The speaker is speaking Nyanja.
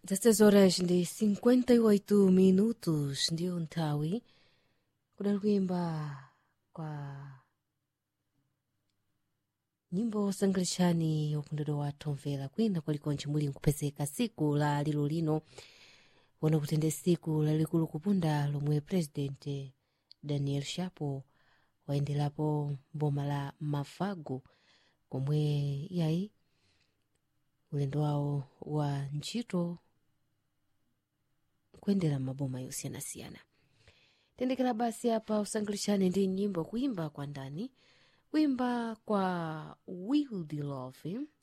16 horas ndi 58 minutos ndiyo nthawi kudali kuyimba kwa nyimbo osangalitsani ukondedwa wathu omvera kwina kwalikonse muli nkupezeka siku la lilo lino wona kuti ndi siku lalikulu kupunda lomwe president daniel shapo wayenderapo mboma la mafago komwe iyayi ulendo wawo wa ntchito kuyendera maboma yosiyanasiyana tendekera basi apa usangalitsani ndi nyimbo kuimba kwa ndani kuimba kwa wild love